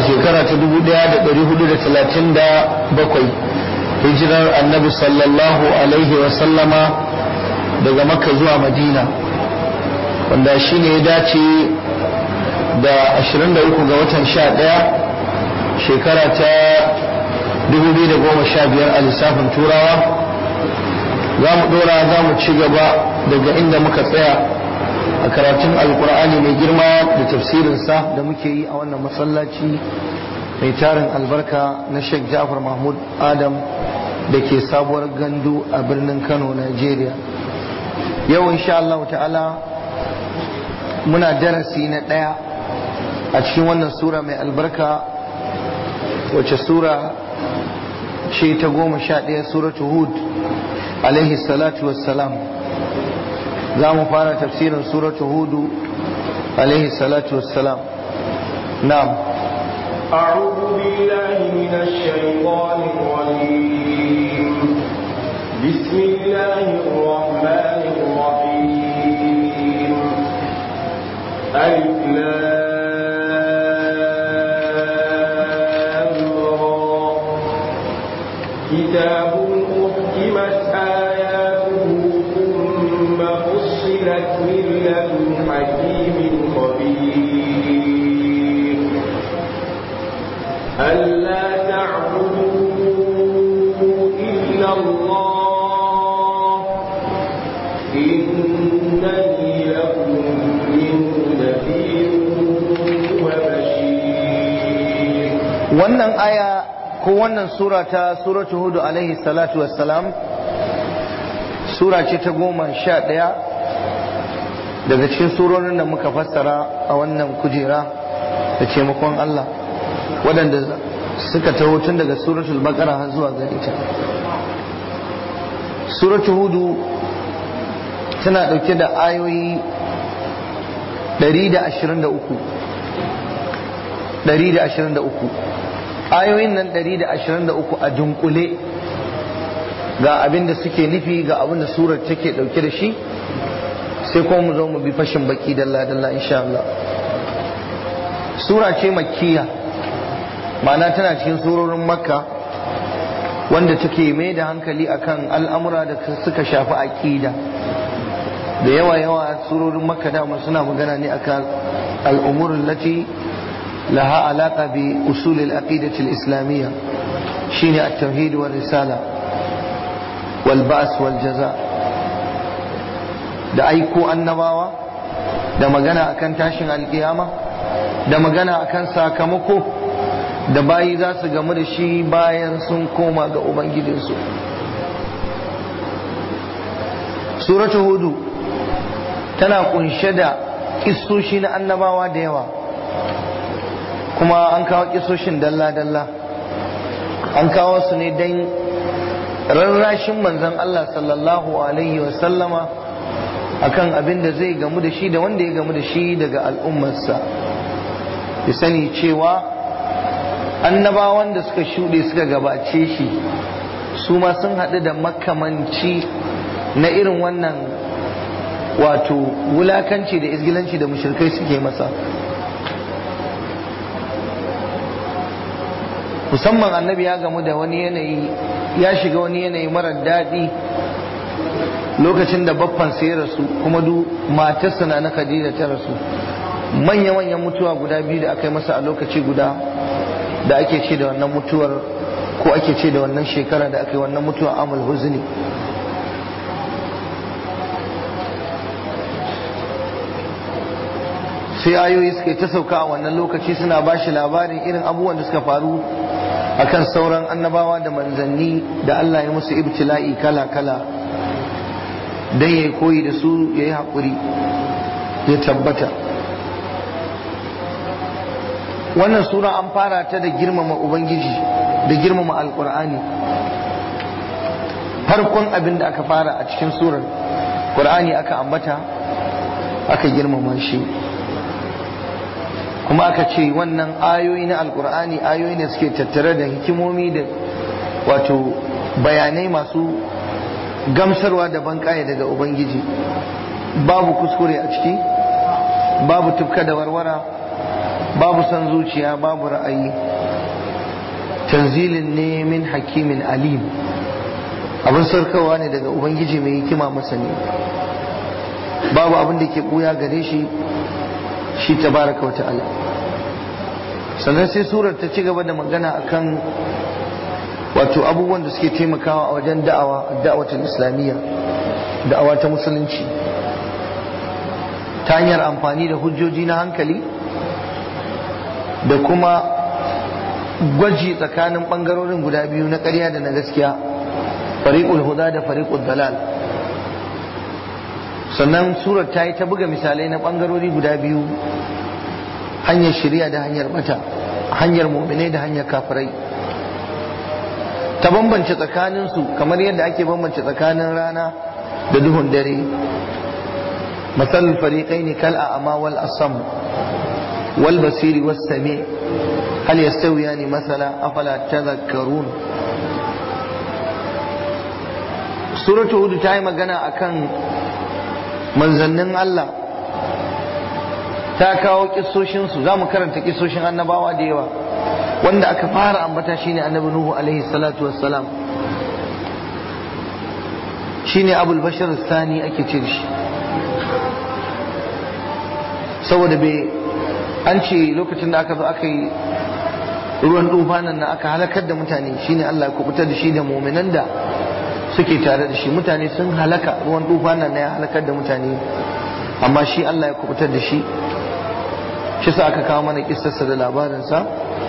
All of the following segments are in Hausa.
shekara ta 1437 hijirar annabi sallallahu alaihi wasallama daga makka zuwa madina wanda shi ne ya dace da 23 ga watan 11 shekara ta 2015 a lissafin turawa za mu dora za mu ci gaba daga inda muka tsaya a karatun alkur'ani mai girma da tafsirinsa da muke yi a wannan masallaci mai tarin albarka na sheikh ja'far mahmud adam da ke sabuwar gandu a birnin kano nigeria yau insha Allah ta'ala muna darasi na ɗaya a cikin wannan sura mai albarka wacce sura ce ta goma sha ɗaya suratu hud alaihi salatu wassalam za mu fara tafsirin suratu hudu alaihi salatu wassalam na'am أعوذ بالله من الشيطان الرجيم بسم الله الرحمن الرحيم ألف كتاب أحكمت آياته ثم فصلت من لدن حكيم خبير ألا تعبدوا إلا الله إنني لكم منه نذير وبشير wannan aya ko wannan sura ta suratu hudu alaihi salatu wassalam sura ce ta goma sha ɗaya daga cikin surorin da muka fassara a wannan kujera da taimakon Allah waɗanda suka taho tun daga suratul baqara har zuwa gare ta suratul hudu tana ɗauke da ayoyi 123 123 ayoyin nan 123 a dunkule ga abin da suke nufi ga abin da surar take ɗauke da shi sai kuma mu zo mu bi fashin baki dalla dalla insha Allah sura ce makkiya ma'ana tana cikin surorin makka wanda take mai da hankali akan al'amura da suka shafi aƙida da yawa yawa surorin makka dama suna magana ne akan al'umurin lati laha alaƙa bi usulil aqidatil islamiyya shine at-tauhid wal risala wal ba's wal jaza da aiko annabawa da magana akan tashin alkiyama da magana akan sakamako da bayi za su gamu da shi bayan sun koma ga ubangijinsu suratu hudu tana kunshe da kissoshi na annabawa da yawa kuma an kawo kissoshin dalla-dalla an kawo su ne don rarrashin manzan Allah sallallahu alaihi wasallama akan abin da zai gamu da shi da wanda ya gamu da shi daga al'ummarsa ya sani cewa annabawan da suka shuɗe suka gabace shi su ma sun haɗu da makamanci na irin wannan wato wulakanci da izgilanci da mushrikai suke masa musamman annabi ya gamu da wani yanayi ya shiga wani yanayi marar daɗi lokacin da baffan ya rasu kuma du matarsa na na khadija ta rasu manya-manyan mutuwa guda biyu da aka yi masa a lokaci guda da ake ce da wannan mutuwar ko ake ce da wannan shekara da aka yi wannan mutuwa amul huzni sai ayoyi suka yi ta sauka a wannan lokaci suna ba shi labarin irin abubuwan da suka faru akan sauran annabawa da manzanni da Allah ya musu ibtila'i kala-kala don ya koyi da su ya yi haƙuri ya tabbata wannan sura an fara ta da girmama ubangiji da girmama alkur'ani farkon abin da aka fara a cikin surar qur'ani aka ambata aka girmama shi kuma aka ce wannan ayoyi na alkur'ani ayoyi ne suke tattare da hikimomi da wato bayanai masu gamsarwa da banƙaya daga ubangiji babu kuskure a ciki babu tufka da warwara babu san zuciya babu ra'ayi tanzilin ne min hakimin alim abin sarkawa ne daga ubangiji mai hikima masani babu abin da ke buya gare shi shi tabaraka wa ta'ala sannan sai surar ta ci gaba da magana akan wato abubuwan da suke taimakawa a wajen da'awa da'awatul islamiyya da'awa ta musulunci ta hanyar amfani da hujjoji na hankali da kuma gwaji tsakanin bangarorin guda biyu na ƙarya da na gaskiya fariqul huda da fariqul dalal sannan surar ta yi ta buga misalai na bangarori guda biyu hanyar shirya da hanyar bata hanyar mu'minai da hanyar kafirai ta bambance tsakaninsu kamar yadda ake bambance tsakanin rana da duhun dare مثل الفريقين كالأعمى والأصم والبصير والسميع هل يستويان مثلا أفلا تذكرون سورة هود تاي magana akan manzannin Allah ta kawo kissoshinsu za mu karanta kissoshin annabawa da yawa wanda aka fara ambata shine annabi Nuhu alaihi salatu wassalam shine abul bashar sani ake ce shi saboda bai an ce lokacin da aka zo aka yi ruwan dufanan na aka halakar da mutane shine Allah ya kubutar da shi da muminan da suke tare da shi mutane sun halaka ruwan dufanan na ya halakar da mutane amma shi Allah ya kubutar da shi shi sa aka kawo mana kissarsa da labarinsa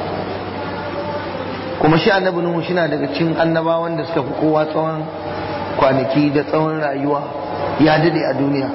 kuma shi annabi Nuhu shi na daga cikin annabawan da suka fi kowa tsawon kwanaki da tsawon rayuwa ya dade a duniya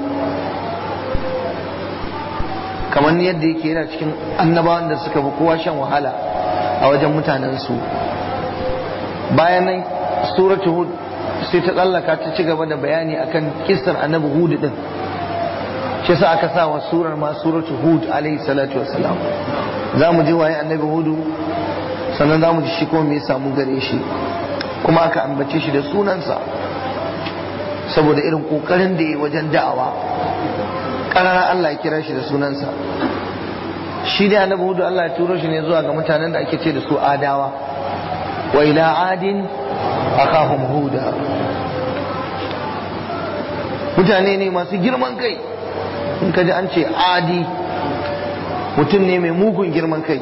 kamar yadda yake yana cikin annabawan da suka fi kowa shan wahala a wajen mutanensu bayan nan suratu hud sai ta tsallaka ta ci gaba da bayani akan kisar annabi hud din shi sa aka sa wa surar ma suratu hud alaihi salatu wassalam za mu ji waye annabi hudu sannan za mu ji shi kuma me ya samu gare shi kuma aka ambace shi da sunansa saboda irin kokarin da ya wajen da'awa ƙararar Allah ya kira shi da sunansa shi da annabi hudu Allah ya turo shi ne zuwa ga mutanen da ake ce da su adawa wa ila adin akahum huda mutane ne masu girman kai in ka ji an ce adi mutum ne mai mugun girman kai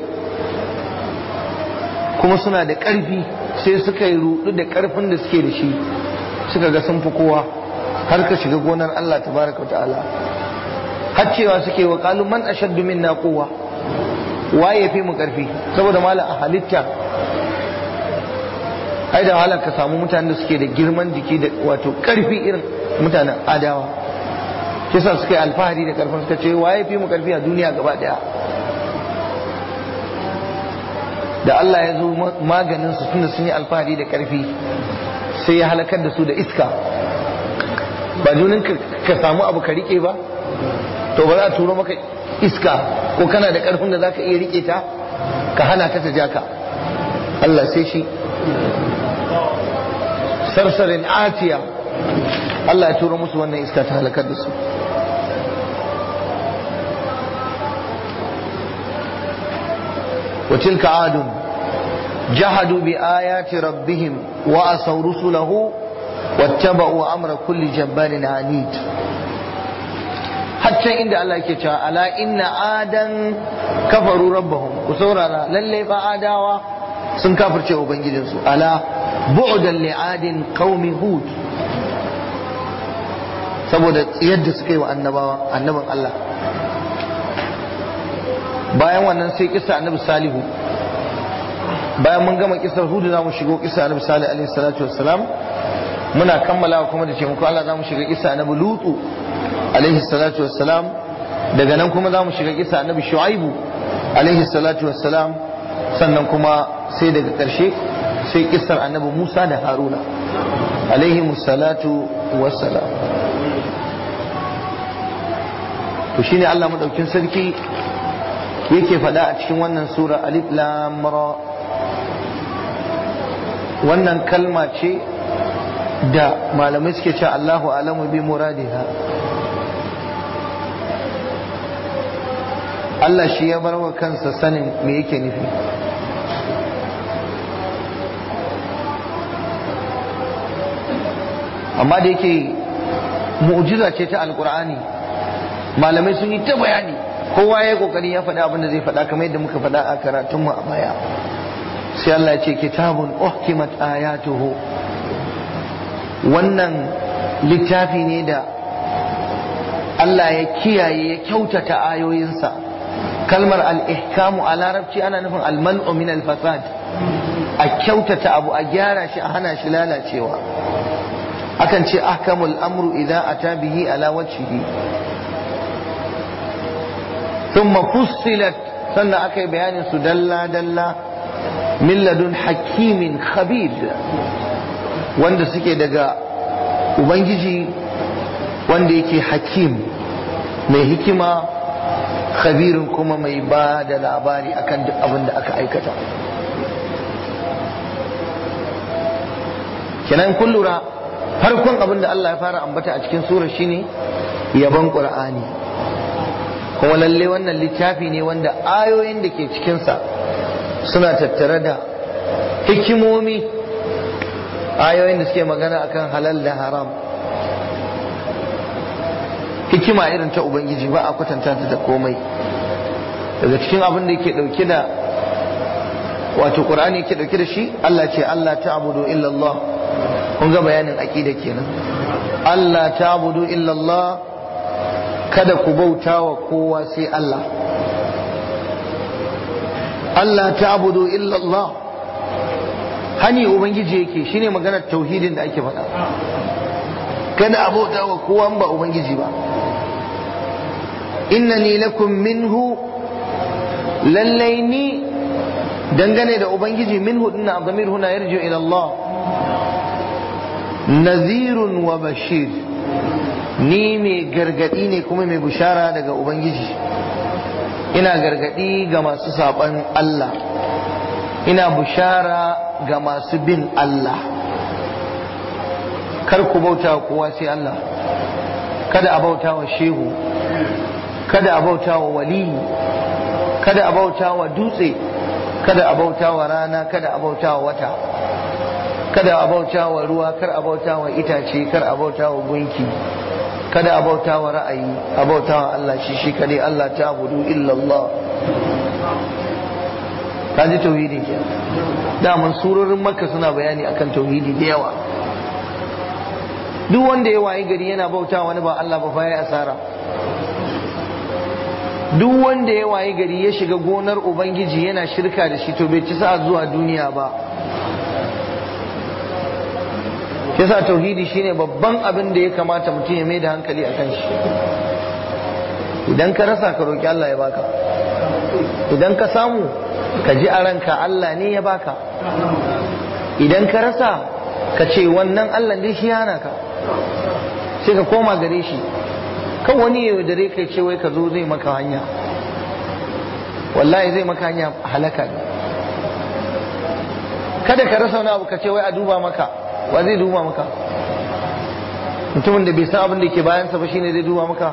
kuma suna da ƙarfi sai suka yi rudu da ƙarfin da suke da shi suka ga sun fi kowa har ka shiga gonar Allah tabaraka wa ta'ala har cewa suke wa qalu man ashaddu minna quwwa waye fi mu karfi saboda mala a halitta ai da halar ka samu mutanen da suke da girman jiki da wato karfi irin mutanen adawa kisa suka yi alfahari da karfin suka ce waye fi mu karfi a duniya gaba daya da Allah ya zo maganin su tunda sun yi alfahari da karfi sai ya halakar da su da iska ba junin ka samu abu ka rike ba to ba za a turo maka iska ko kana da karfin da zaka iya rike ta ka hana ta ta jaka Allah sai shi sarsarin atiya Allah ya turo musu wannan iska ta halakar da su وتلك عاد جحدوا بآيات ربهم وعصوا رسله واتبعوا أمر كل جبار عنيد hatta inda Allah yake cewa ala inna adan kafaru rabbahum ku saurara lalle fa adawa sun kafirce ubangijinsu ala bu'dan li adin qaumi hud saboda yadda suka yi wa annabawa annaban Allah bayan wannan sai kisa annabi salihu bayan mun gama kisar hudu za mu shigo kisa annabi salih alaihi salatu wassalam muna kammalawa kuma da taimako Allah za mu shiga kisa annabi lutu alaihi salatu wassalam daga nan kuma za mu shiga kisa annabi shu'aibu alaihi salatu wassalam sannan kuma sai daga ƙarshe sai kisar annabi musa da haruna alaihi salatu wassalam to shine Allah madaukin sarki yake faɗa a cikin wannan sura alif lam ra wannan kalma ce da malamai suke cewa Allahu alamu bi muradiha Allah shi ya bar wa kansa sanin me yake nufi amma da yake mu'jiza ce ta alkur'ani malamai sun yi ta bayani kowa ya yi kokari ya faɗa abin da zai faɗa kamar yadda muka faɗa a karatunmu a baya sai Allah ya ce kitabun uhkimat ayatuhu wannan littafi ne da Allah ya kiyaye ya kyautata ayoyinsa kalmar al-ihkamu a larabci ana nufin al-man'u min al-fasad a kyautata abu a gyara shi a hana shi lalacewa akan ce ahkamul amru idan ata bihi ala wajhihi thumma fussilat sannan aka yi bayanin su dalla dalla min ladun hakimin khabir wanda suke daga ubangiji wanda yake hakim mai hikima khabirin kuma mai ba da labari akan duk abin da aka aikata kenan kun lura farkon abin da Allah ya fara ambata a cikin surar shine yaban qur'ani kuma lalle wannan littafi ne wanda ayoyin da ke cikinsa suna tattare da hikimomi ayoyin da suke magana akan halal da haram hikima irin ta ubangiji ba a kwatanta ta da komai daga cikin abin da yake dauke da wato qur'ani yake dauke da shi Allah ce Allah ta'budu illa Allah kun ga bayanin aqida kenan Allah ta'budu illa Allah kada ku bauta wa kowa sai Allah Allah ta'budu illa Allah hani ubangiji yake shine maganar tauhidin da ake faɗa kada a bauta wa kowa ba ubangiji ba innani lakum minhu lallai ni dangane da ubangiji minhu dinna abdamir huna yarju ila Allah nazirun wa bashir ni mai gargadi ne kuma mai bushara daga ubangiji ina gargadi ga masu saban Allah ina bushara ga masu bin Allah kar ku bauta wa kowa sai Allah kada a bauta wa shehu kada a bauta wa waliyi kada a bauta wa dutse kada a bauta wa rana kada a bauta wa wata kada a bauta wa ruwa kar a bauta wa itace kar a bauta wa gunki kada a bauta wa ra'ayi a bauta wa Allah shi shi kadai Allah ta budu illallah ka ji tauhidi ke daman surorin makka suna bayani akan tauhidi da yawa duk wanda ya wayi gari yana bauta wani ba Allah ba fa ya asara duk wanda ya wayi gari ya shiga gonar ubangiji yana shirka da shi to bai ci sa zuwa duniya ba yasa tauhidi shine babban abin da ya kamata mutum ya mai da hankali a kan shi idan ka rasa ka roki Allah ya baka idan ka samu ka ji a ranka Allah ne ya baka idan ka rasa ka ce wannan Allah dai shi yana ka sai ka koma gare shi kan wani ya dare kai ce wai ka zo zai maka hanya wallahi zai maka hanya halaka ne kada ka rasa wani abu ka ce wai a duba maka wa zai duba maka mutumin da bai san abin da ke bayansa ba shine zai duba maka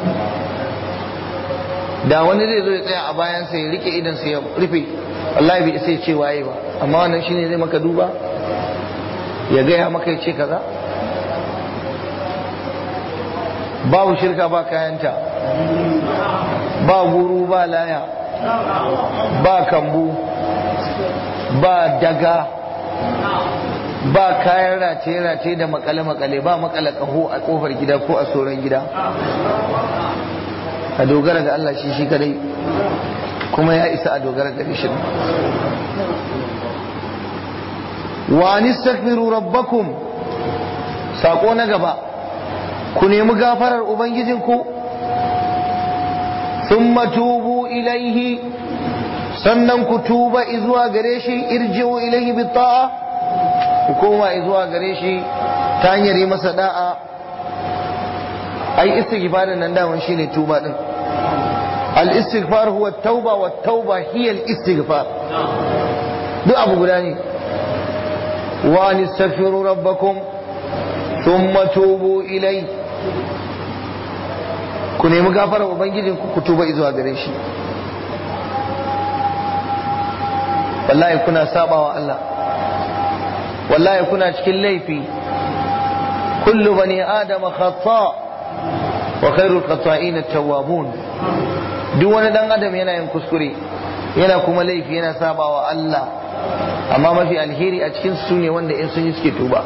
da wani zai zo ya tsaya a bayansa ya rike idansa ya rufe wallahi bai sai ce waye ba amma wannan shine zai maka duba ya gaya maka ya ce kaza babu shirka ba kayanta ba guru ba laya ba kambu ba daga ba kayan rataye-rataye da makale-makale ba makale kaho a kofar gida ko a tsoron gida a dogara ga Allah shi shi kadai kuma ya isa a dogara ga shi wa anistaghfiru rabbakum sako na gaba ku nemi gafarar ubangijinku thumma tubu ilaihi sannan ku tuba izuwa gare shi irji'u ilaihi bi ta'a ku koma izuwa gare shi ta hanyar yi masa da'a ai istighfarin nan daman shine tuba din al istighfar huwa tauba wa tauba hiya al istighfar duk abu guda ne wa nastaghfiru rabbakum thumma tubu ilai ku nemi gafarar ubangijin ku tuba izuwa gare shi wallahi kuna sabawa Allah wallahi kuna cikin laifi kullu bani adama khata wa khairul khata'in at-tawwabun duk wani dan adam yana yin kuskure yana kuma laifi yana sabawa Allah amma mafi alheri a cikin su ne wanda in sun yi suke tuba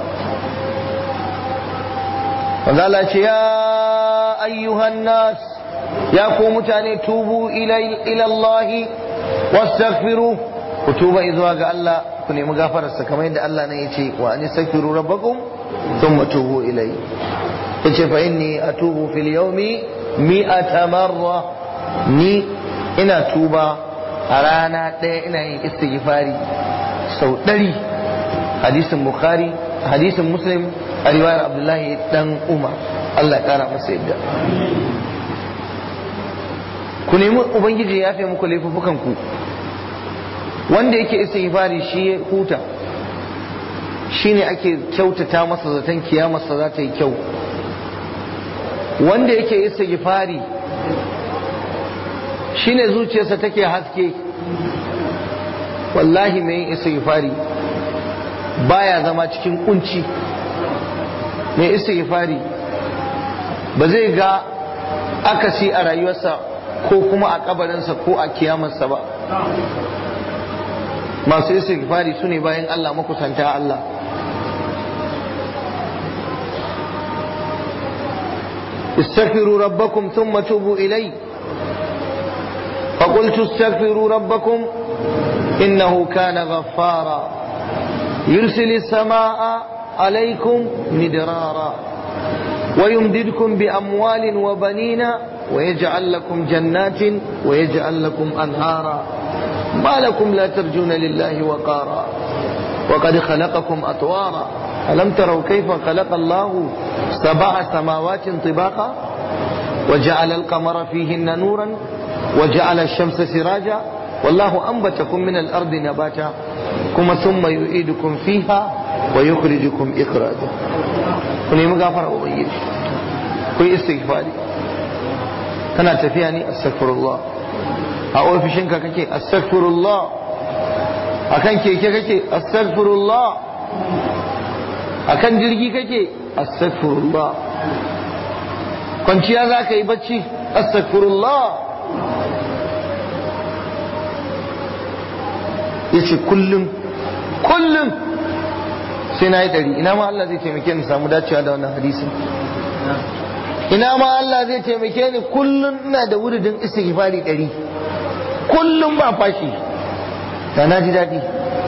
wanda Allah ce ya ayyuhan nas ya ku mutane tubu ila Allah wastaghfiru ku tuba zuwa ga Allah ku nemi gafararsa kamar yadda Allah nan yace wa an yastaghfiru rabbakum thumma tubu ilayhi yace fa inni atubu fil yawmi mi'ata marra ni ina tuba a rana ɗaya ina yin istighfari sau ɗari hadisin bukhari hadisin muslim a riwayar abdullahi dan umar Allah ya kara masa yadda ku nemi ubangiji ya fi muku laifukan ku wanda yake istighfari shi ya huta shine ake kyautata masa zaton kiyamarsa za ta yi kyau wanda yake istighfari shine zuciyarsa take haske wallahi mai yin istighfari baya zama cikin kunci mai istighfari ba zai ga akasi a rayuwarsa ko kuma a kabarinsa ko a kiyamarsa ba masu istighfari su ne bayan Allah makusanta Allah استغفروا ربكم ثم توبوا إليه فقلت استغفروا ربكم إنه كان غفارا يرسل السماء عليكم مدرارا ويمددكم بأموال وبنين ويجعل لكم جنات ويجعل لكم أنهارا ما لكم لا ترجون لله وقارا وقد خلقكم أطوارا ألم تروا كيف خلق الله سبع سماوات طباقا وجعل القمر فيهن نورا وجعل الشمس سراجا والله أنبتكم من الأرض نباتا كما ثم يعيدكم فيها ويخرجكم إخراجا كن مغافر أبيض كن استغفاري kana tafiya ne astaghfirullah a ofishinka kake astaghfirullah akan keke kake astaghfirullah akan jirgi kake astaghfirullah kwanciya za ka yi bacci astaghfirullah ya ce kullum kullum sai na yi ɗari ina ma Allah zai taimake ni samu dacewa da wannan hadisin ina ma Allah zai taimake ni kullum ina da wuridin istighfari ɗari kullum ba fashi da na ji daɗi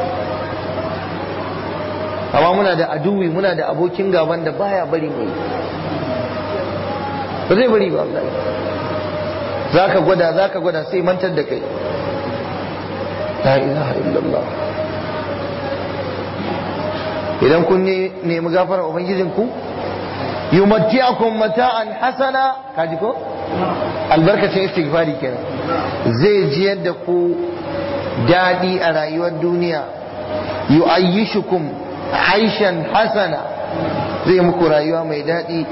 amma muna da aduwi muna da abokin gaban da baya bari mu yi ba zai bari ba Allah za ka gwada za ka gwada sai mantar da kai la ilaha illallah idan kun nemi gafara ubangijinku yumatti'akum mata'an hasana kaji ko albarkacin istighfari kenan zai ji yadda ku daɗi a rayuwar duniya yu'ayyishukum aishan hasana zai muku rayuwa mai daɗi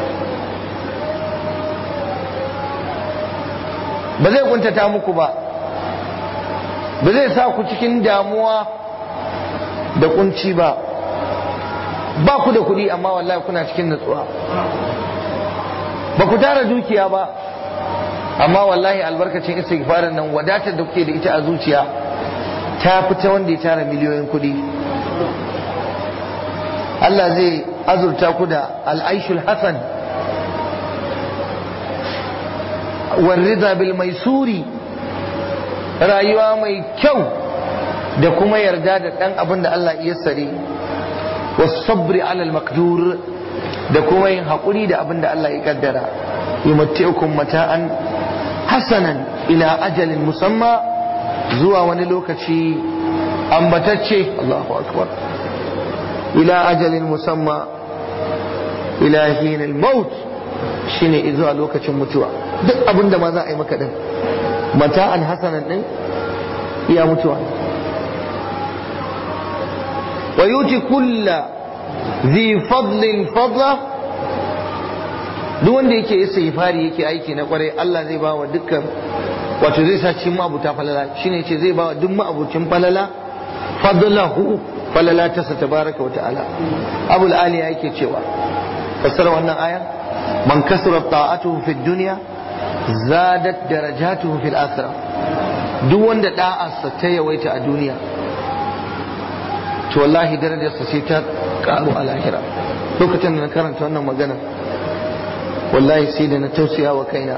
ba zai kuntata muku ba ba zai sa ku cikin damuwa da kunci ba ba ku da kuɗi amma wallahi kuna cikin natsuwa ba ku tara dukiya ba amma wallahi albarkacin istighfarin nan wadatar da kuke da ita a zuciya ta fita wanda ya tara miliyoyin kuɗi Allah zai azurta ku da al'aishul hasan warrida bil maisuri rayuwa mai kyau da kuma yarda da ɗan abin da Allah ya sare wasabri alal makdur da kuma yin haƙuri da abin da Allah ya kaddara yumatti'ukum mata'an hasanan ila ajalin musamma zuwa wani lokaci ambatacce Allahu akbar ila ajalin musamma ila hinil maut shine zuwa lokacin mutuwa duk abin da ma za a yi maka din mata'an hasanan din iya mutuwa wa yuti kulla zi fadlin fadla duk wanda yake istighfari yake aiki na kwarai Allah zai ba wa dukkan wato zai sa cikin ma'abuta falala shine ce zai ba wa duk ma'abucin falala fadlahu falala ta sa tabaraka wa ta'ala abul aliya yake cewa fassara wannan aya man kasura ta'atuhu fi dunya zadat darajatuhu fil akhirah duk wanda da'arsa ta yawaita a duniya to wallahi darajarsa sai ta karu a lahira lokacin da na karanta wannan magana wallahi sai da na tausaya wa kaina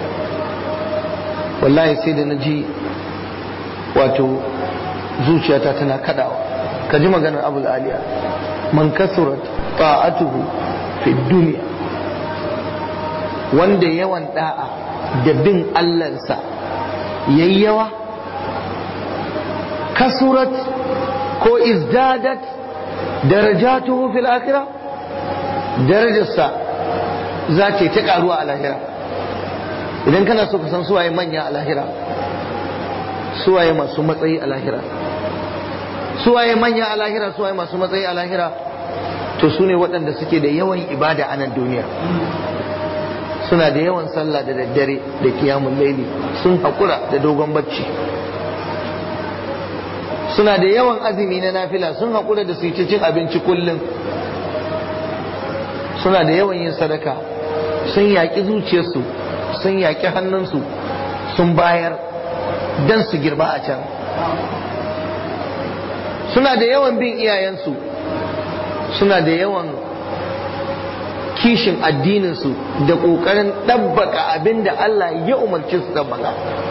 wallahi sai da na ji wato zuciyata tana kadawa ka ji maganar abul aliya man kasurat ta'atuhu fi duniya wanda yawan da'a da bin allansa yayi yawa kasurat ko izdadat darajatuhu fil akhirah darajarsa za ta ta karuwa a lahira idan kana so ka san suwaye manya a lahira suwaye masu matsayi a lahira suwaye manya a lahira suwaye masu matsayi a lahira to su ne waɗanda suke da yawan ibada a nan duniya suna da yawan sallah da daddare da kiyamun laili sun haƙura da dogon bacci suna da yawan azumi na nafila sun haƙura da su yi cin abinci kullum suna da yawan yin sadaka sun yaƙi zuciyarsu sun yaƙi hannunsu sun bayar don su girba a can suna da yawan bin iyayensu suna da yawan kishin addininsu da ƙoƙarin ɗabbaka abin da Allah ya umarci su ɗabbaka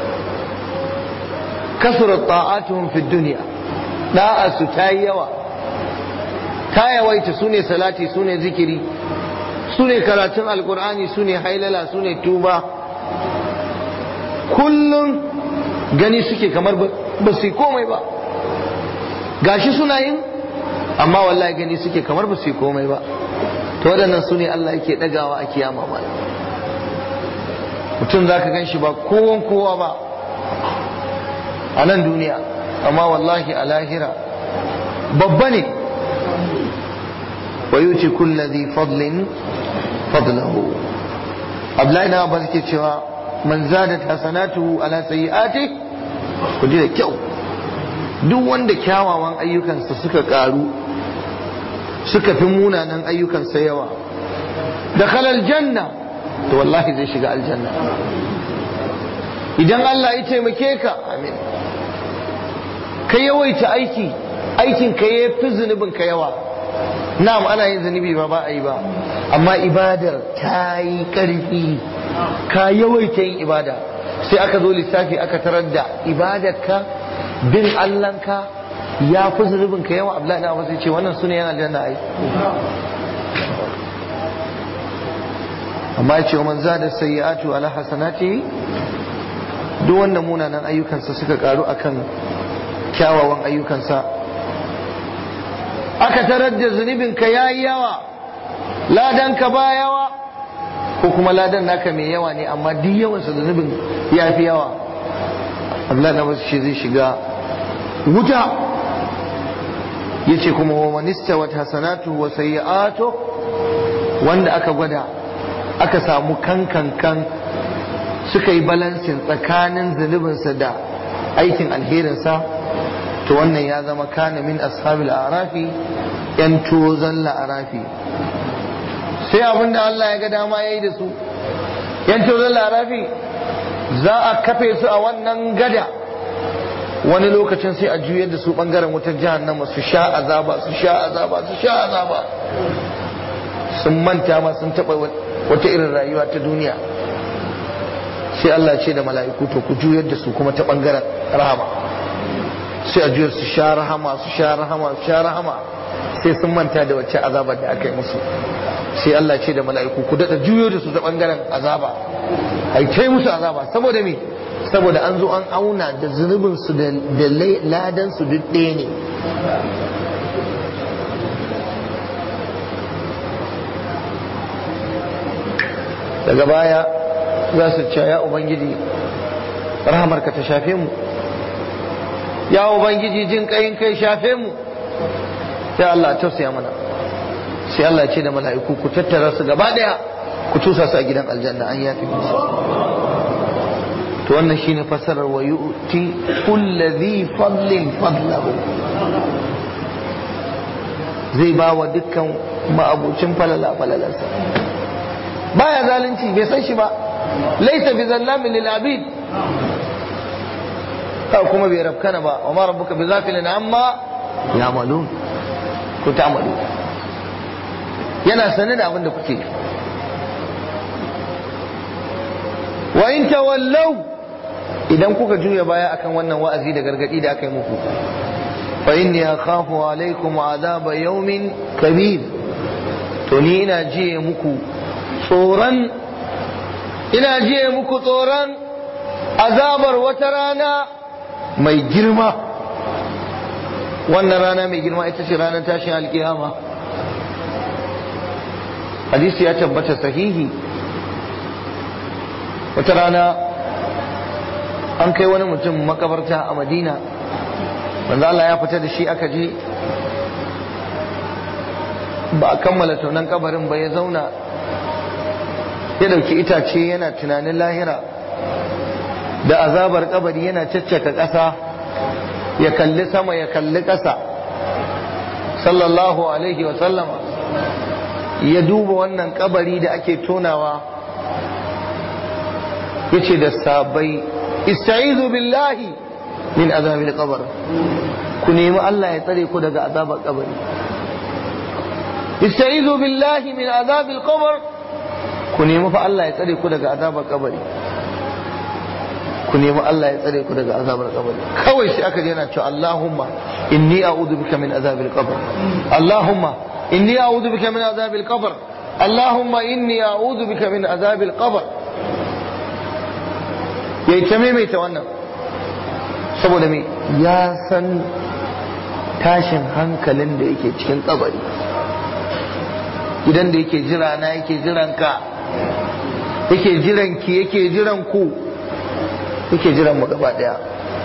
kasurat ta'atuhum fi duniya da'arsu ta yi yawa ta yawaita su ne salati su ne zikiri su ne karatun alkur'ani su ne hailala su ne tuba kullum gani suke kamar ba su yi komai ba gashi suna yin amma wallahi gani suke kamar ba su yi komai ba to waɗannan su ne Allah yake ɗagawa a kiyama ma mutum za ka gan shi ba kowan kowa ba a nan duniya amma wallahi a lahira babba ne wa yuti kulla dhi fadlin fadlahu Abdullahi na Abbas ke cewa man zadat hasanatuhu ala sayyi'ati ku da kyau duk wanda kyawawan ayyukansa suka karu suka fi munanan ayyukansa yawa da kalal janna to wallahi zai shiga aljanna idan Allah ya taimake ka amin ka yawaita aiki aikin ka ya fi zunubin ka yawa na'am ana yin zunubi ba ba a yi ba amma ibadar ta yi ƙarfi ka yawaita yin ibada sai aka zo lissafi aka tarar da ibadar ka bin Allahnka ya fi zunubin ka yawa Abdullahi na wasu ce wannan sune yana aljanna ai amma ya ce wa man zada sayyi'atu ala hasanati duk wanda munanan ayyukansa suka karu akan kyawawan ayyukansa aka tarar da zunubinka ya yi yawa ladanka ba yawa ko kuma ladan naka mai yawa ne amma duk yawansa zunubin ya fi yawa Allah na wasu shi zai shiga wuta ya ce kuma wa manista wata hasanatu wa sayyi'atu wanda aka gwada aka samu kankankan suka yi balansin tsakanin zunubinsa da aikin alherinsa to wannan ya zama kana min ashabil arafi yan tozan la'arafi sai abin da Allah ya ga dama ya yi da su yan tozan la'arafi za a kafe su a wannan gada wani lokacin sai a juyar da su bangaren wutar jahannama su sha azaba su sha azaba su sha azaba sun manta ma sun taba wata irin rayuwa ta duniya sai Allah ce da mala'iku to ku juyar da su kuma ta bangaren rahama sai a juyar su sha rahama su sha rahama su sha rahama sai sun manta da wacce azabar da aka yi musu sai Allah ce da mala'iku ku daɗa juyo da su ta bangaren azaba ai kai musu azaba saboda me saboda an zo an auna da zunubin su da ladan su duk ɗaya ne daga baya za su ce ya ubangiji rahamarka ta shafe mu ya ubangiji jin kayin kai shafe mu sai Allah tausaya mana sai Allah ce da mala'iku ku tattara su gaba daya ku tusa su a gidan aljanna an yafi musu to wannan shine fasarar wa yu'ti kulli dhi fadlin fadlahu zai ba wa dukkan ma'abucin falala falalarsa baya zalunci bai san shi ba laisa bi zallamin lil abid ka kuma bai rafkana ba wa ma rabbuka bi ghafilin amma ya'malun ku ta'malu yana sanin da abin da kuke wa in tawallaw idan kuka juya baya akan wannan wa'azi da gargadi da aka yi muku fa inni akhafu alaikum azaba yawmin kabir to ni ina jiye muku tsoron ina jiye muku tsoron azabar wata rana mai girma wannan rana mai girma ita ce ranar tashin alkiyama hadisi ya tabbata sahihi wata rana an kai wani mutum makabarta a madina wanda Allah ya fita da shi aka je ba a kammala tonon kabarin ba ya zauna ya dauki itace yana tunanin lahira da azabar kabari yana caccaka ƙasa ya kalli sama ya kalli ƙasa sallallahu alaihi wa sallama ya duba wannan kabari da ake tonawa ya ce da sabai ista'izu billahi min azabil qabr ku nemi Allah ya tsare ku daga azabar kabari ista'izu billahi min azabil qabr ku nemi fa Allah ya tsare ku daga azabar kabari ku nemi Allah ya tsare ku daga azabar kabari kawai sai aka je yana cewa Allahumma inni a'udhu bika min azabil qabr Allahumma inni a'udhu bika min azabil qabr Allahumma inni a'udhu bika min azabil qabr yayi ta maimaita wannan saboda me ya san tashin hankalin da yake cikin kabari gidan da yake jira na yake jiran ka yake jiran ki yake jiran ku yake jiran mu gaba daya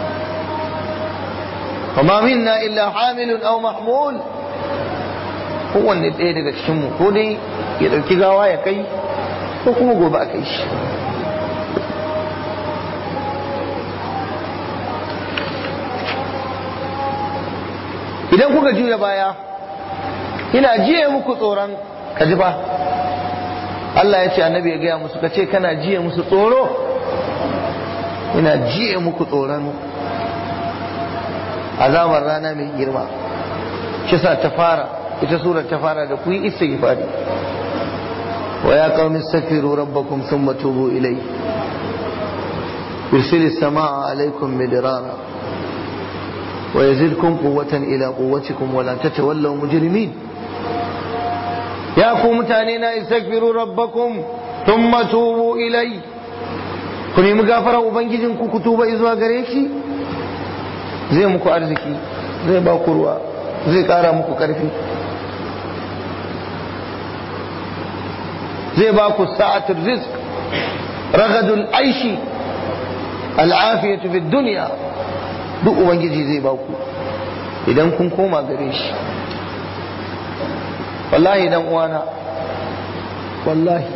وما منا إلا حامل أو محمول kowanne ɗaya daga cikinmu ko dai ya ɗauki gawa ya kai ko kuma gobe a kai shi idan kuka juya baya ina jiye muku tsoron ka ji ba Allah ya ce annabi ya gaya musu ka ce kana jiye musu tsoro ina jiye muku tsoron azabar rana mai girma kisa ta fara ita surar ta fara da ku yi istighfari wa ya qaumi astaghfiru rabbakum thumma tubu ilayhi yursilis samaa alaykum midrara wa yazidkum quwwatan ila quwwatikum wa la tatawallaw mujrimin ya ku mutane na istaghfiru rabbakum thumma tubu ilayhi ku nemi gafarar ubangijin ku ku tuba zuwa gare shi zai muku arziki zai ba ku ruwa zai kara muku karfi zai ba ku sa'atul rizq ragadul aishi al'afiyatu fi dunya duk ubangiji zai ba ku idan kun koma gare shi wallahi dan uwana wallahi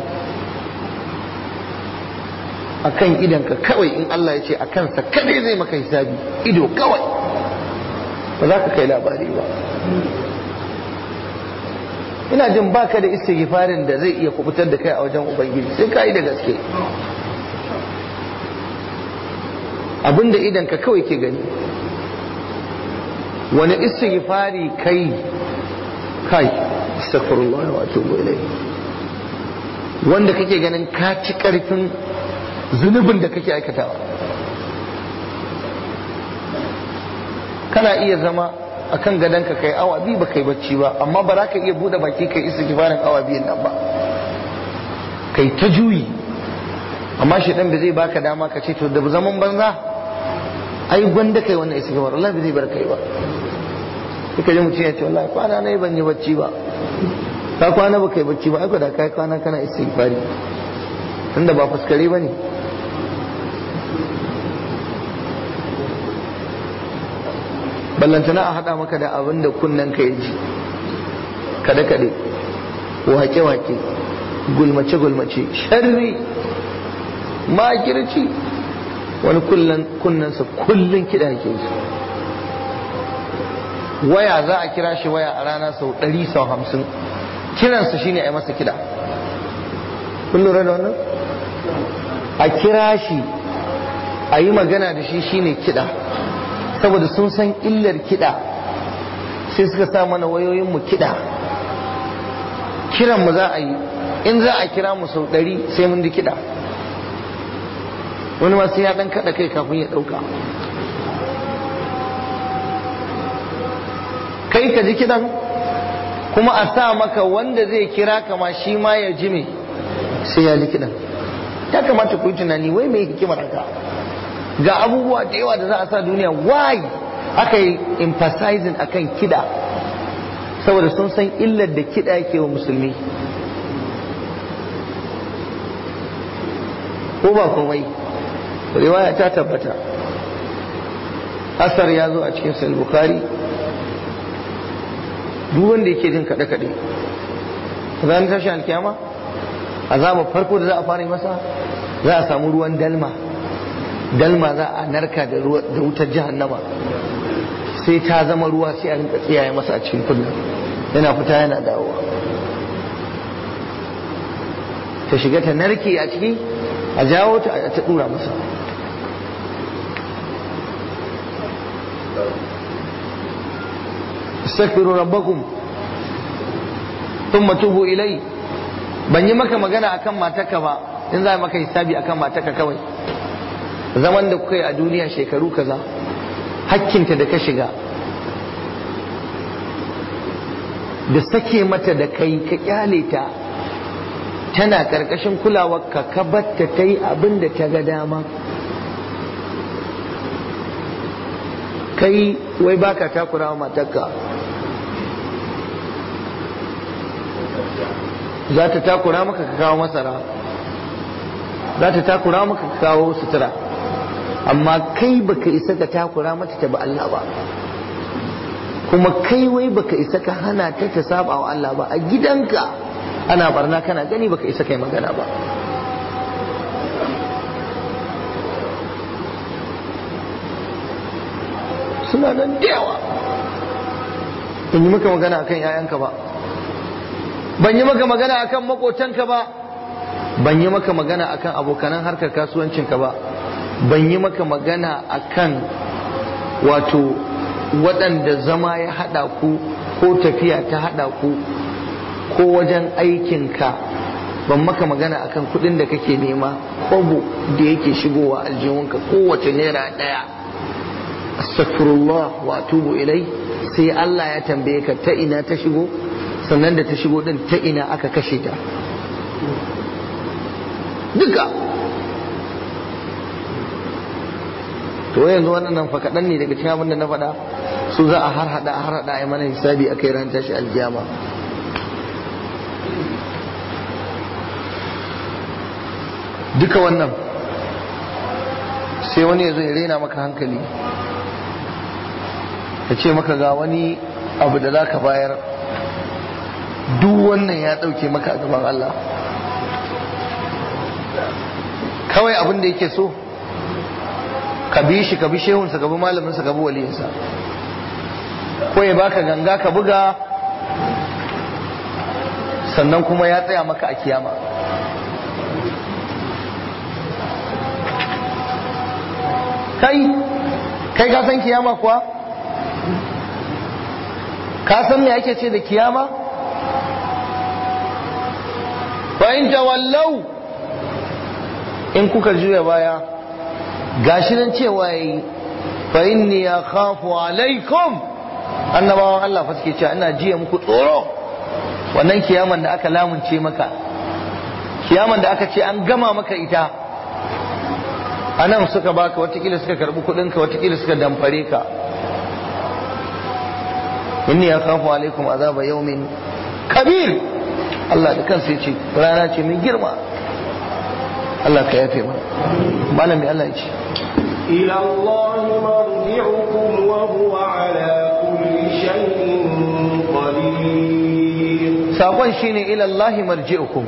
akan idanka kawai in Allah ya ce a kansa kadai zai maka hisabi ido kawai ba za ka kai labari ba ina jin baka da istighfarin da zai iya kubutar da kai a wajen ubangiji sai ka yi da gaske abinda idanka kawai ke gani wani istighfari kai kai astaghfirullah wa atubu ilayhi wanda kake ganin ka ci karfin zunubin da kake aikatawa kana iya zama a kan gadonka kai awa biyu ba kai bacci ba amma ba za ka iya buɗe baki kai isa kifarin awa biyun nan ba kai ta juyi amma shi ɗan ba zai baka dama ka ce to da zaman banza ai gwanda kai wannan isa kifarin Allah ba zai bar kai ba suka ji mutum ya ce wallahi kwana na ban yi bacci ba ka kwana ba kai bacci ba ai da kai kwana kana isa kifari tunda ba fuskare ba ne ballantana a haɗa maka da abin da kunnen ka ji kaɗe-kaɗe wake-wake gulmace-gulmace sharri makirci wani kunnensa kullum kiɗa ke su waya za a kira shi waya a rana sau ɗari sau hamsin kiransa shine a yi masa kiɗa kun lura da wannan a kira shi a yi magana da shi shine kiɗa saboda sun san illar kiɗa sai suka sa mana wayoyinmu kiɗa kiran mu za a yi in za a kira mu sau ɗari sai mun ji kiɗa wani ma sai ya ɗan kaɗa kai kafin ya ɗauka kai ka ji kiɗan kuma a sa maka wanda zai kira kama shi ma ya ji me sai ya ji kiɗan ya kamata ku yi tunani wai mai hikimar haka ga abubuwa da yawa da za a sa duniya why aka yi emphasizing akan kiɗa saboda sun san illar da kiɗa yake wa musulmi ko ba komai riwaya ta tabbata asar ya zo a cikin sahih bukhari duk wanda yake jin kaɗe kaɗe ranar tashi alkiyama azabar farko da za a fara masa za a samu ruwan dalma dalma za a narka da wutar jahannama sai ta zama ruwa sai a rinka tsiyaye masa a cikin kullum yana fita yana dawowa ta shiga ta narke a ciki a jawo ta a ta dura masa استغفروا ربكم ثم توبوا إليه ban yi maka magana akan mataka ba in za maka hisabi akan mataka kawai zaman da kuka yi a duniya shekaru kaza hakkinta da ka shiga da sake mata da kai ka kyale ta tana karkashin kulawar ka ka batta ta yi abin da ta ga dama kai wai baka takura wa matarka za ta takura maka ka kawo masara za ta takura maka ka kawo sutura amma kai baka isa ka takura mata ta ba Allah ba kuma kai wai baka isa ka hana ta ta saba wa Allah ba a gidanka ana barna kana gani baka isa kai magana ba suna nan da yawa ban yi maka magana akan 'ya'yanka ba ban yi maka magana akan makotanka ba ban yi maka magana akan abokanan harkar kasuwancinka ba ban yi maka magana akan wato waɗanda zama ya haɗa ku ko tafiya ta haɗa ku ko wajen aikinka ban maka magana akan kuɗin da kake nema kwabo da yake shigowa aljihunka kowace naira ɗaya astaghfirullah wa atubu ilai sai Allah ya tambaye ka ta ina ta shigo sannan da ta shigo din ta ina aka kashe ta duka to yanzu wannan fa kaɗan ne daga cikin abin da na faɗa su za a har hada har hada a mana hisabi a kai ran tashi aljiyama duka wannan sai wani ya zo ya rena maka hankali ya ce maka ga wani abu da za ka bayar duk wannan ya ɗauke maka a gaban Allah kawai abin da yake so ka bi shi ka bi shehunsa ka bi malaminsa ka bi waliyinsa ko ya baka ganga ka buga sannan kuma ya tsaya maka a kiyama kai kai ka san kiyama kuwa ka san me ake ce da kiyama fa in tawallau in kuka juya baya gashi nan cewa yayi fa inni akhafu alaikum annabawan Allah fa suke cewa ina jiya muku tsoro wannan kiyaman da aka lamunce maka kiyaman da aka ce an gama maka ita a nan suka baka watakila suka karbi kudinka watakila suka damfare ka inni akhafu alaikum azaba yawmin kabir Allah da kansa yace rana ce mai girma Allah ka yafe mana malami Allah ya ce إلى الله مرجعكم وهو على كل شيء قدير sakon shine ila Allah marji'ukum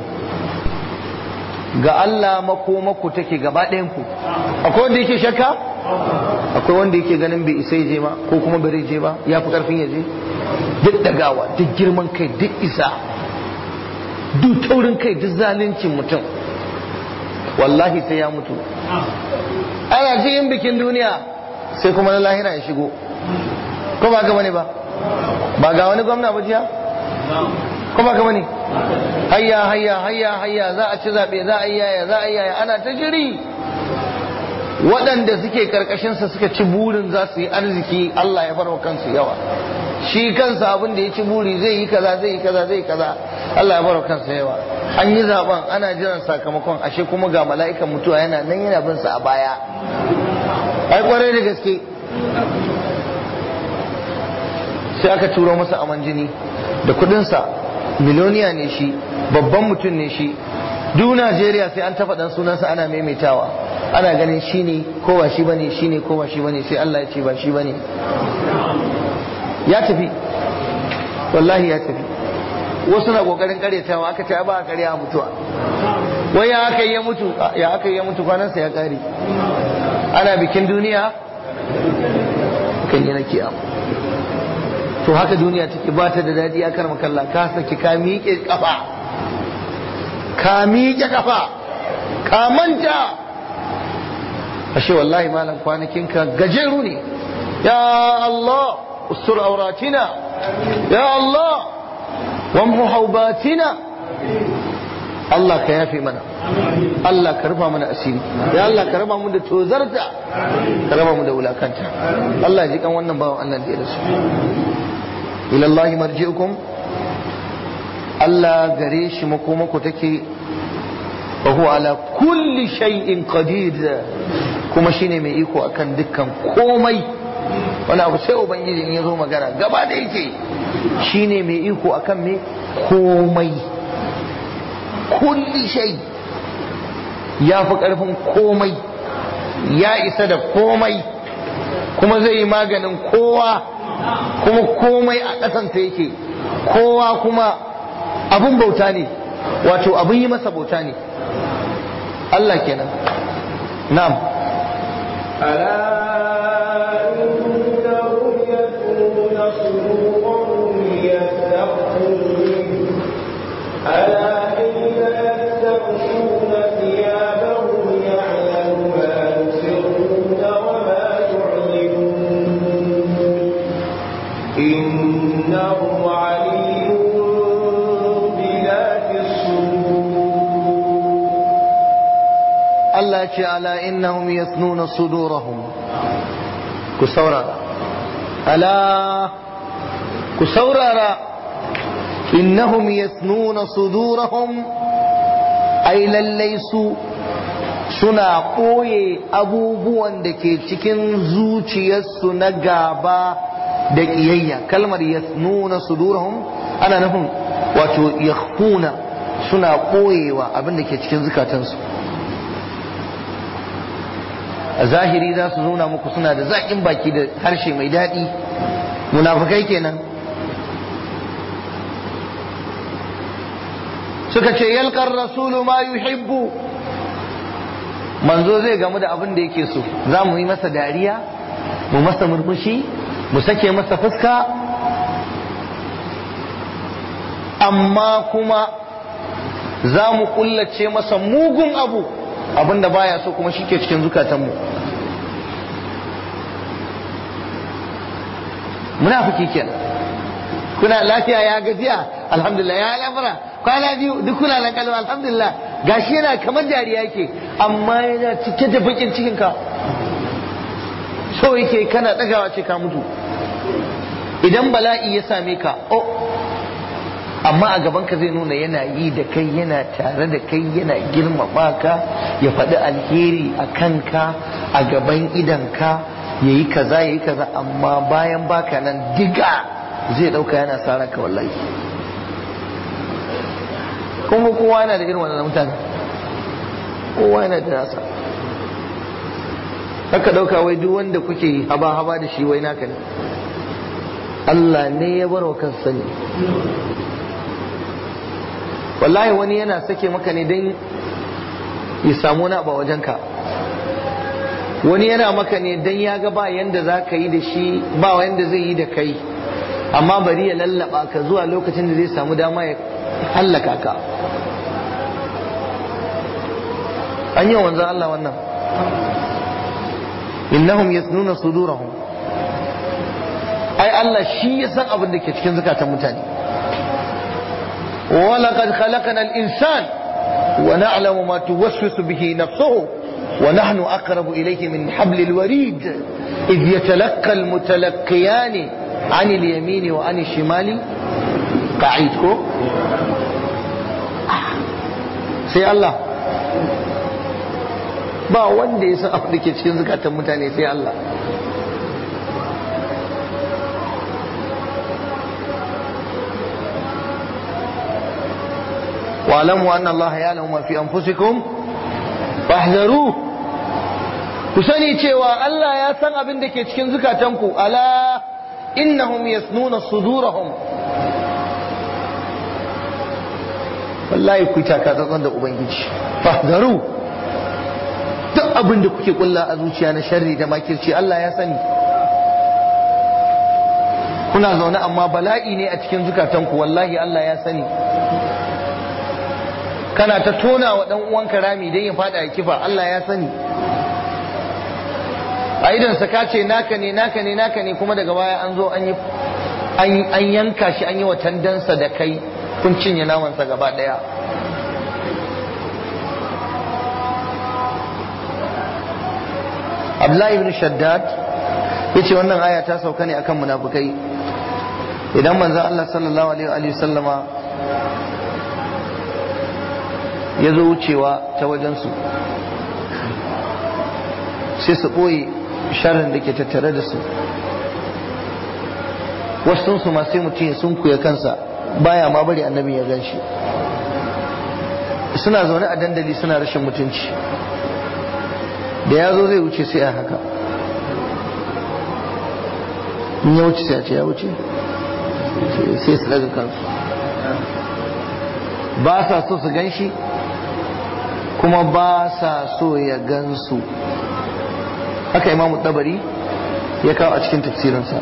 ga Allah makomaku take gaba ɗayan ku akwai wanda yake shakka akwai wanda yake ganin bai isa je ba ko kuma bai je ba ya fi karfin ya je duk dagawa duk girman kai duk isa duk taurin kai duk zaluncin mutum wallahi sai ya mutu ana cikin bikin duniya sai kuma na lahira ya shigo ko ba gaba ne ba ba ga wani gwamna ba jiya ko ba gaba ne hayya hayya hayya hayya za a ci zaɓe za a yi yaya za a yi yaya ana ta jiri waɗanda suke karkashinsa suka ci burin za su yi arziki Allah ya farwa kansu yawa shi kansa abin da ya ci buri zai yi kaza zai yi kaza zai yi kaza Allah ya farwa kansa yawa an yi zaben ana jiran sakamakon ashe kuma ga mala'ikan mutuwa yana nan yana bin sa a baya ai kwarai da gaske sai aka turo masa aman jini da kudinsa miliyoniya ne shi babban mutum ne shi duk Najeriya sai an tafa dan sunansa ana maimaitawa ana ganin shi ne ko ba shi bane shi ne ko ba shi bane sai Allah ya ce ba shi bane ya tafi wallahi ya tafi wasu na kokarin karyatawa aka ce ba a karya a mutuwa wai ya aka yi ya mutu ya aka yi ya mutu kwanansa ya kare ana bikin duniya kan yi na kiyama to haka duniya take ba ta da daɗi ya karma kalla ka saki ka miƙe kafa ka miƙe kafa ka manta ashe wallahi malam kwanakinka gajeru ne ya Allah ustur auratina ya Allah wamhu haubatina Allah ka yafe mana Allah ka rufa mana asiri ya Allah ka raba mu da tozarta ka raba mu da wulakanta Allah ya ji kan wannan bawan Allah da ya rasu ila Allah marji'ukum Allah gare shi makomako take wa huwa ala kulli shay'in qadir kuma shine mai iko akan dukkan komai wani abu sai ubangiji in ya zo magana gaba da yake shine mai iko akan me komai kulli shay ya fi karfin komai ya isa da komai kuma zai yi maganin kowa kuma komai a ƙasanta yake kowa kuma abun bauta ne wato abun yi masa bauta ne Allah kenan na'am ألا إنهم يثنون صدورهم ليستخفوا منه ألا حين يستغشون ثيابهم يعلم ما يسرون وما يعلنون إنه عليم بذات الصدور Allah ce ala innahum yasnuna sudurahum ku saurara ala ku saurara innahum yasnuna sudurahum ai lallai su suna ɓoye abubuwan da ke cikin zuciyarsu na gaba da ƙiyayya kalmar yasnuna sudurahum ana nufin wato yakhfuna suna ɓoyewa abin da ke cikin zukatansu a zahiri za su nuna muku suna da zaƙin baki da harshe mai daɗi munafukai kenan suka ce yalkar rasulu ma yuhibbu manzo zai gamu da abin da yake so za mu yi masa dariya mu masa murmushi mu sake masa fuska amma kuma za mu kullace masa mugun abu abin da baya so kuma shi ke cikin zukatanmu munafiki kenan kuna lafiya ya gajiya alhamdulillah ya lamura kwana biyu duk kuna nan kalma alhamdulillah gashi yana kamar dariya yake amma yana cike da bakin cikin ka so yake kana dagawa ce ka mutu idan bala'i ya same ka oh amma a gaban ka zai nuna yana yi da kai yana tare da kai yana girmama ka ya faɗi alheri a kanka a gaban idanka ya yi kaza ya yi kaza amma bayan baka nan diga zai ɗauka yana sa ranka wallahi kuma kowa yana da irin wannan mutane kowa yana da nasa haka ɗauka wai duk wanda kuke haba-haba da shi wai naka ne Allah ne ya bar wa kansa sani wallahi wani yana sake maka ne don ya samu wani abu a wajenka wani yana maka ne dan ya ga ba yanda za ka yi da shi ba yanda zai yi da kai amma bari ya lallaba ka zuwa lokacin da zai samu dama ya hallaka ka an yi wanzan Allah wannan innahum yasnuna sudurahum ai Allah shi ya san abin da ke cikin zukatan mutane ولقد خلقنا الإنسان ونعلم ما توسوس به نفسه ونحن أقرب إليه من حبل الوريد إذ يتلقى المتلقيان عن اليمين وعن الشمال قعيدكم sai Allah ba wanda ya san abin da ke cikin zukatan mutane sai Allah واعلموا أن الله يعلم ما في أنفسكم فاحذروه ku sani cewa Allah ya san abin da ke cikin zukatanku ala innahum yasnuna sudurahum wallahi ku taka tsantsan da ubangiji fahzaru duk abin da kuke kulla a zuciya na sharri da makirci Allah ya sani kuna zaune amma bala'i ne a cikin zukatanku wallahi Allah ya sani kana ta tona wa dan uwanka rami dan ya fada ya kifa Allah ya sani a idan sa ka ce naka ne naka ne naka ne kuma daga baya an zo an yi an yanka shi an yi wa tandansa da kai kun cinye namansa gaba daya Abdullahi ibn Shaddad yace wannan aya ta sauka ne akan munafukai idan manzon Allah sallallahu alaihi wa sallama ya zo wucewa ta wajensu sai su ɓoye sharrin da ke tattare da su wasunsu ma sai mutum sun kuya kansa baya ma bari annabi ya gan shi suna zaune a dandali suna rashin mutunci da ya zo zai wuce sai a haka in ya wuce sai a ce ya wuce sai su daga kansu ba sa so su gan shi kuma ba sa so ya gansu haka imamu tabari ya kawo a cikin tafsirinsa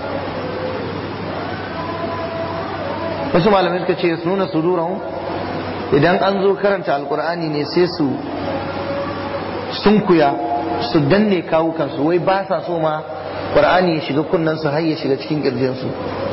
wasu malamai suka ce su nuna suduran idan an zo karanta alkur'ani ne sai su sunkuya su danne kawukansu wai ba sa so ma ƙur'ani ya shiga kunnensu har ya shiga cikin ƙirjinsu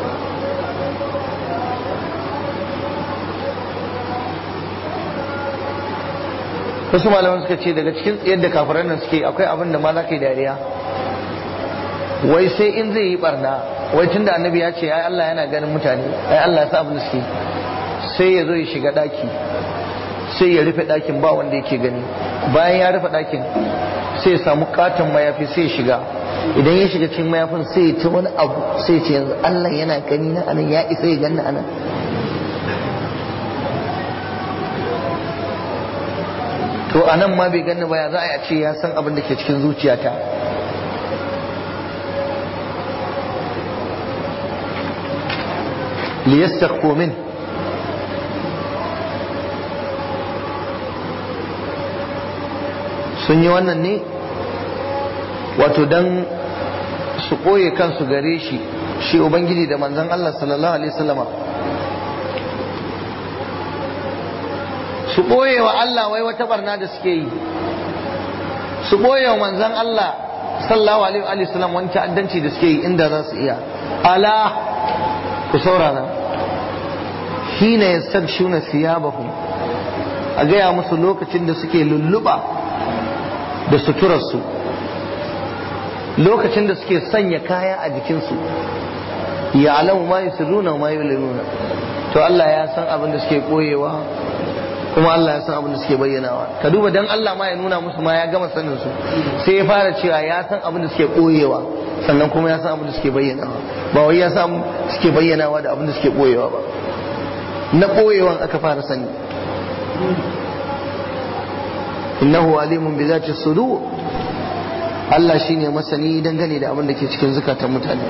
wasu malaman suka ce daga cikin tsayar da kafiran nan suke akwai abin da ma za ka yi dariya wai sai in zai yi barna wai tun da annabi ya ce ai Allah yana ganin mutane ai Allah ya sa abin da suke sai ya zo ya shiga daki sai ya rufe dakin ba wanda yake gani bayan ya rufe dakin sai ya samu katon mayafi sai ya shiga idan ya shiga cikin mayafin sai ya ta wani abu sai ya ce yanzu Allah yana gani na anan ya isa ya ganni anan to a nan ma bai ganni ba ya za a ce ya san abin da ke cikin zuciyata liyastakhfu min sun yi wannan ne wato dan su ɓoye kansu gare shi shi ubangiji da manzon Allah sallallahu alaihi wasallama su ɓoye wa Allah wai wata barna da suke yi su ɓoye wa manzan Allah sallallahu alaihi wa sallam wani ta'addanci da suke yi inda za su iya ala ku saurara hina yastabshuna thiyabahum a gaya musu lokacin da suke lulluɓa da suturarsu lokacin da suke sanya kaya a jikinsu ya alamu ma yusirruna ma yulinuna to Allah ya san abin da suke koyewa kuma Allah ya san abin da suke bayyanawa ka duba dan Allah ma ya nuna musu ma ya gama sanin su sai ya fara cewa ya san abin da suke koyewa sannan kuma ya san abin da suke bayyanawa ba wai ya san suke bayyanawa da abin da suke koyewa ba na koyewan aka fara sani innahu alimun bi zati sudur Allah shine masani dangane da abin da ke cikin zukatan mutane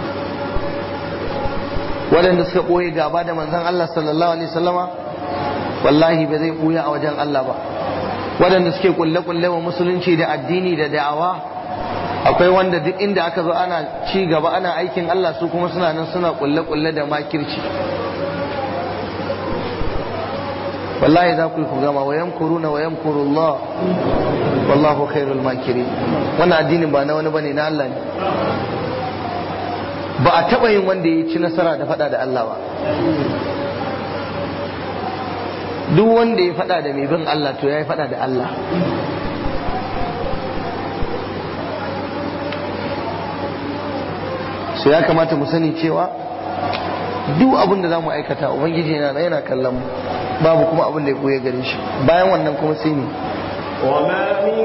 waɗanda suka ɓoye gaba da manzon Allah sallallahu alaihi wasallama wallahi ba zai ɓuya a wajen Allah ba waɗanda suke kulle-kulle wa musulunci da addini da da'awa akwai wanda duk inda aka zo ana ci gaba ana aikin Allah su kuma suna nan suna kulle-kulle da makirci wallahi za ku yi ku gama wa yamkuruna wa yamkurullah wallahu khairul makirin wannan addinin ba na wani bane na Allah ne ba a taba yin wanda ya ci nasara da fada da Allah ba duk wanda ya fada da mai bin Allah to ya yi fada da Allah so ya kamata mu sani cewa duk abin da za mu aikata ubangiji yana yana kallon mu babu kuma abin da ya koya gare shi bayan wannan kuma sai ne وما من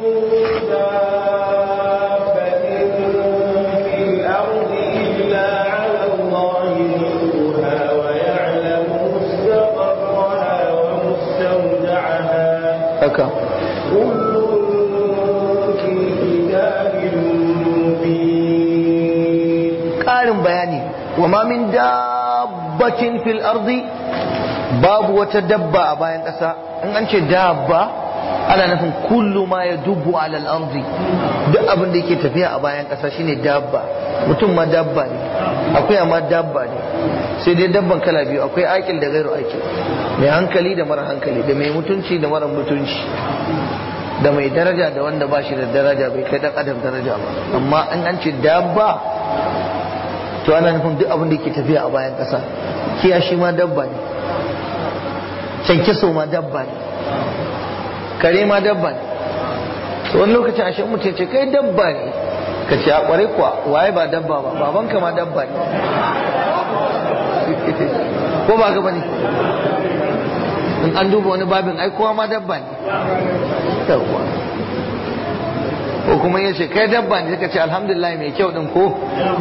دابة في الأرض إلا على الله رزقها ويعلم مستقرها ومستودعها haka كل في كتاب مبين ƙarin bayani wa ma min dabbatin fil ardi babu wata dabba a bayan ƙasa in an ce dabba ana nufin kullu ma ya dubu alal ardi duk abin da yake tafiya a bayan ƙasa shine dabba mutum ma dabba ne akwai ma dabba ne sai dai dabban kala biyu akwai akil da gairu akil mai hankali da mara hankali da mai mutunci da mara mutunci da mai daraja da wanda ba shi da daraja bai kai dan adam daraja ba amma in an ce dabba to ana nufin duk abin da yake tafiya a bayan ƙasa kiyashi ma dabba ne kyankyaso ma dabba ne kare ma dabba ne to wani lokacin ashe mutum ce kai dabba ne ka ce a kware kuwa waye ba dabba ba babanka ma dabba ne ko ba ga bane in an duba wani babin ai kowa ma dabba ne yawwa ko kuma ya ce kai dabba ne suka ce alhamdulillah mai kyau din ko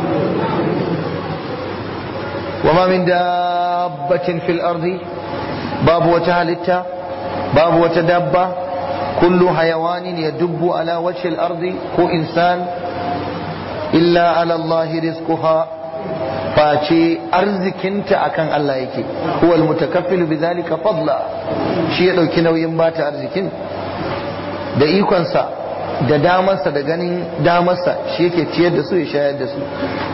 وما من دابة في الأرض باب وتهلتا باب وتدبة كل حيوان يدب على وجه الأرض هو إنسان إلا على الله رزقها face arzikinta akan Allah yake huwa almutakaffilu bidhalika fadla shi ya dauki nauyin bata arzikin da ikonsa da damarsa da ganin damarsa shi yake ciyar da su ya shayar da su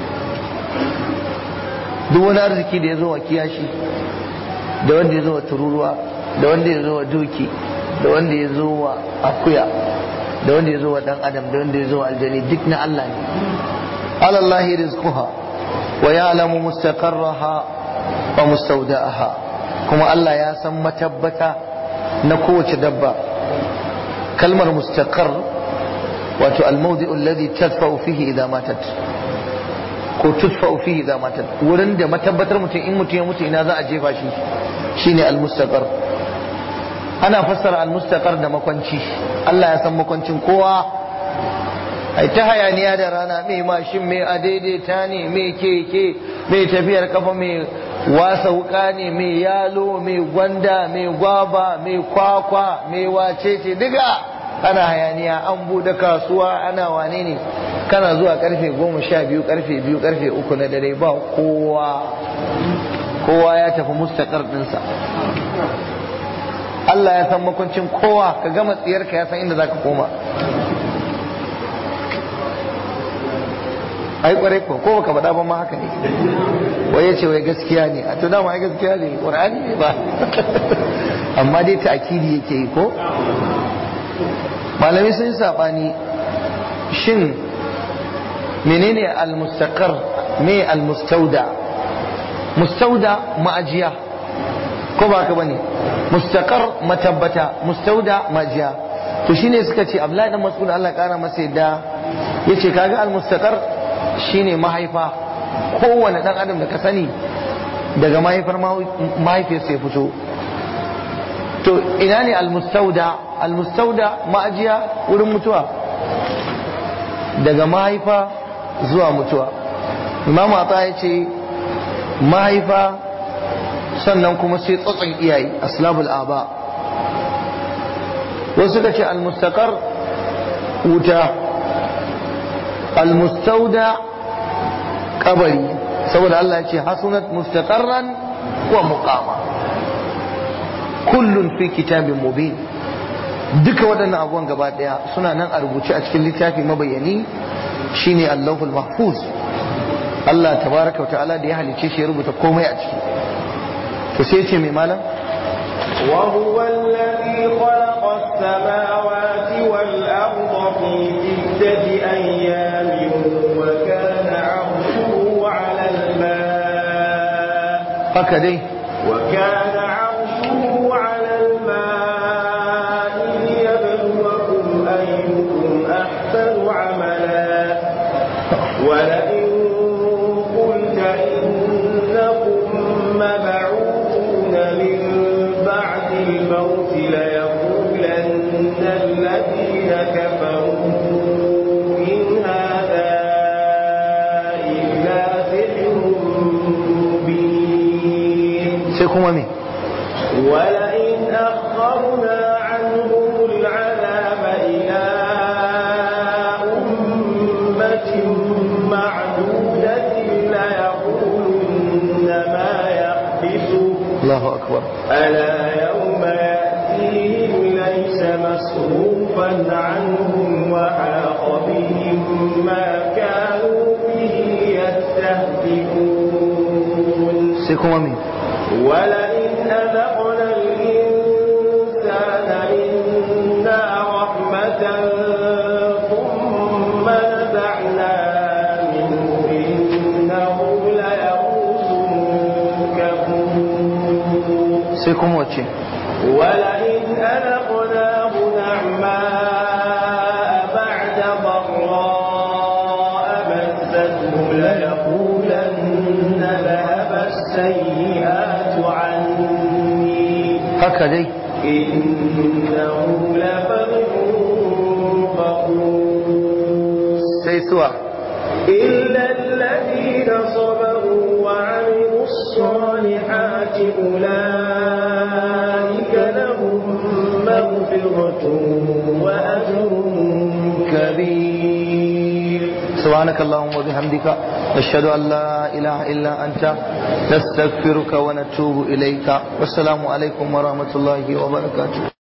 duk wani arziki da ya zo wa kiyashi da wanda ya zo wa tururuwa da wanda ya zo wa doki da wanda ya zo wa akuya da wanda ya zo wa dan adam da wanda ya zo wa aljani duk na Allah ne alallahi rizquha wa ya'lamu mustaqarraha wa mustawda'aha kuma Allah ya san matabbata na kowace dabba kalmar mustaqar wato al-mawdi'u alladhi tadfa'u fihi idha matat ko tudfa'u fihi idza matat wurin da matabbatar mutum in mutum ya mutu ina za a jefa shi shine almustaqar ana fassara almustaqar da makwanci Allah ya san makwancin kowa ai ta hayaniya da rana mai mashin mai adaidaita ne mai keke mai tafiyar kafa mai wasa wuka ne mai yalo mai gwanda mai gwaba mai kwakwa mai wacece diga ana hayaniya an bude kasuwa ana wane ne kana zuwa karfe goma sha biyu karfe biyu karfe uku na dare ba kowa kowa ya tafi mustakar ɗinsa Allah ya san makwancin kowa ka gama tsiyarka ya san inda za ka koma ai kwarai ko ko baka faɗa ba ma haka ne wai yace wai gaskiya ne a to dama ai gaskiya ne qur'ani ne ba amma dai ta'kidi yake yi ko malami sun sabani shin menene al-mustaqar me al-mustauda mustauda ma'ajiya ko ba ka bane mustaqar matabbata mustauda ma'ajiya to shine suka ce Abdullahi dan Mas'ud Allah ya kara masa yadda yace kaga al-mustaqar shine mahaifa kowane dan adam da ka sani daga mahaifar mahaifiyarsa ya fito to ina ne al-mustauda al-mustauda ma'ajiya wurin mutuwa daga mahaifa zuwa mutuwa imam ata ya ce mahaifa sannan kuma sai tsotson iyaye aslabul aba wasu ka ce almustaqar wuta almustauda kabari saboda Allah ya ce hasunat mustaqarran wa muqama kullun fi kitabin mubin duka waɗannan abubuwan gaba ɗaya suna nan a rubuce a cikin littafi mabayani shine Allahul Mahfuz Allah tabaraka wa ta'ala da ya halice shi ya rubuta komai a ciki to sai ce mai malam وهو الذي خلق السماوات والأرض في ستة أيام وكان عرشه على الماء haka dai وكان عرشه على الماء ليبلوكم أيكم أحسن عملا ولئن قلت إنكم مبعوثون من بعد الموت ليقولن الذين كفروا إن هذا إلا سحر مبين sai kuma me ولئن أخرنا عنهم العذاب إلى أمة معدودة ليقولن ما يحبسه Allahu akbar ألا يوم يأتيهم ليس مصروفا عنهم وحاق بهم ما كانوا به يستهزئون sai kuma me ولئن أذقنا الإنسان منا رحمة ثم نزعناها منه إنه ليئوس كفور sai kuma wace ولئن أذقناه نعماء بعد ضراء مسته ليقولن ذهب السيئات عني haka dai إنه لفرح فخور sai suwa إلا الذين صبروا وعملوا الصالحات أولئك لهم مغفرة وأجر كبير سبحانك اللهم وبحمدك نشهد أن لا إله إلا أنت نستغفرك ونتوب إليك والسلام عليكم ورحمة الله وبركاته